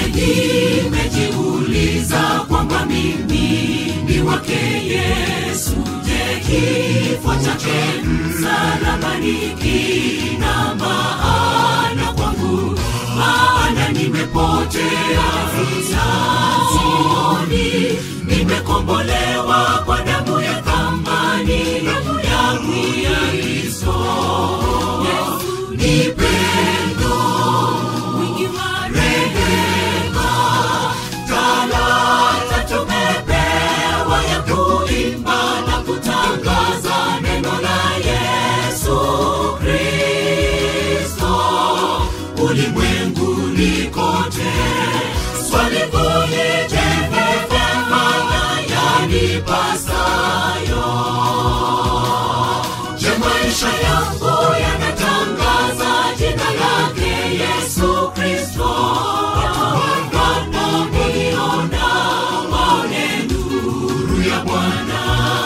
nimejiuliza kwamba mimi ni wake Yesu. Je, kifo chake msalabani kina maana kwangu? Maana nimepotea sioni, nimekombolewa kwa damu ya thamani, damu yangu ya Kristo. Yesu ni pendo, wingi wa rehema, talanta tumepewa ya kuimba na kutangaza neno la Yesu Kristo ulimwenguni kote. Swali kuu ni je, nimefanya yanipasayo? Je, maisha yangu yanatangaza jina lake Yesu Kristo? Wanaponiona waone nuru ya Bwana.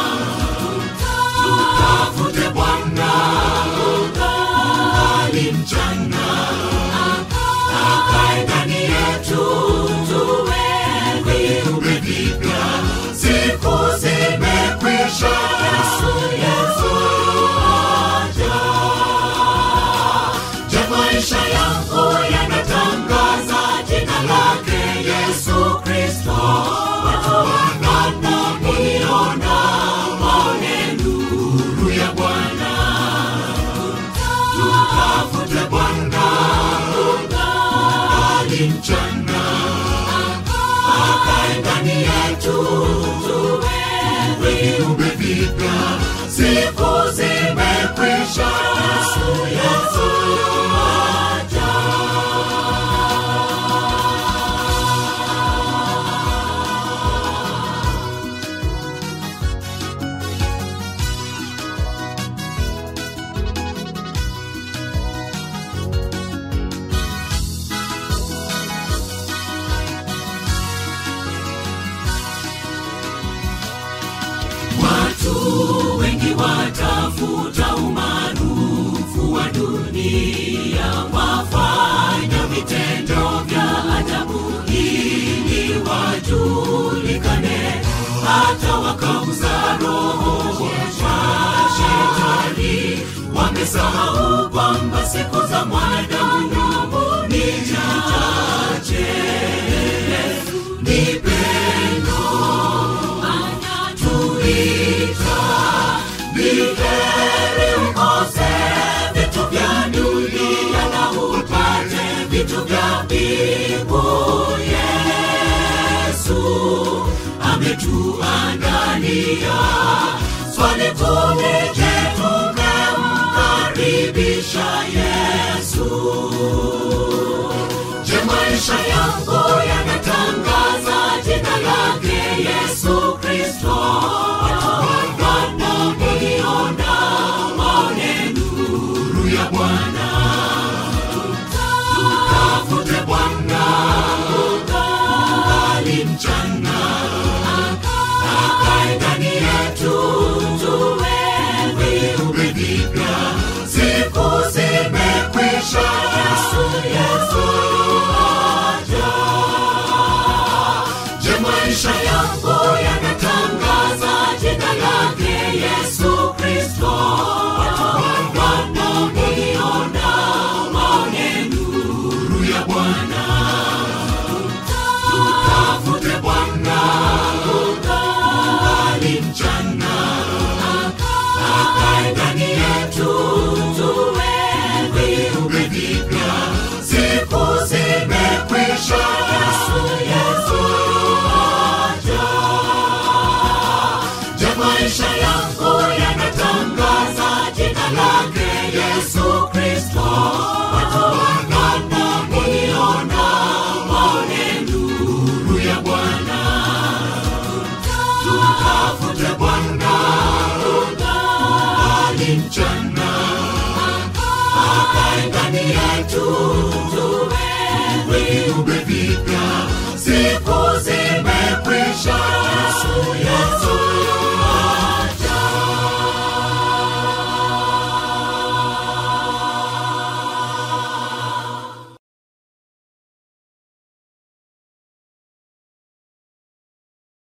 Tutafute Bwana ungali mchana, akae ndani yetu, tuwe viumbe vipya. Siku zimekwisha, Yesu Yesu aja. Je, maisha yangu yanatangaza jina lake Yesu Kristo? Watu wanaponiona waone nuru ya Bwana. Tutafute Bwana ungali mchana, akae ndani yetu, tuwe viumbe vipya. Siku zimekwisha, Yesu Yesu aja. Watu wengi watafuta umaarufu wa dunia, wafanya vitendo vya ajabu ili wajulikane, hata wakauza roho wa shetani. Wamesahau kwamba siku za mwanadamu ni chache. Ni pendo anatuita ni heri ukose vitu vya dunia na upate vitu vya mbingu. Yesu ametuandalia. Swali kuu ni je, tumemkaribisha Yesu? Je, maisha yangu yanatangaza jina lake Yesu Kristo? Wanaponiona waone nuru ya Bwana. Tutafute Bwana ungali mchana, akae ndani yetu, tuwe viumbe vipya. Siku zimekwisha, Yesu Yesu aja. Je, maisha yangu yanatangaza jina lake Yesu Kristo? Wanaponiona waone nuru ya Bwana. Tutafute Bwana ungali mchana, akae ndani yetu, tuwe viumbe vipya. Siku zimekwisha, Yesu Yesu aja. Je, maisha yangu yanatangaza jina lake Yesu Kristo? Watu wanaponiona waone nuru ya Bwana. Tutafute Bwana ungali mchana, akae ndani yetu,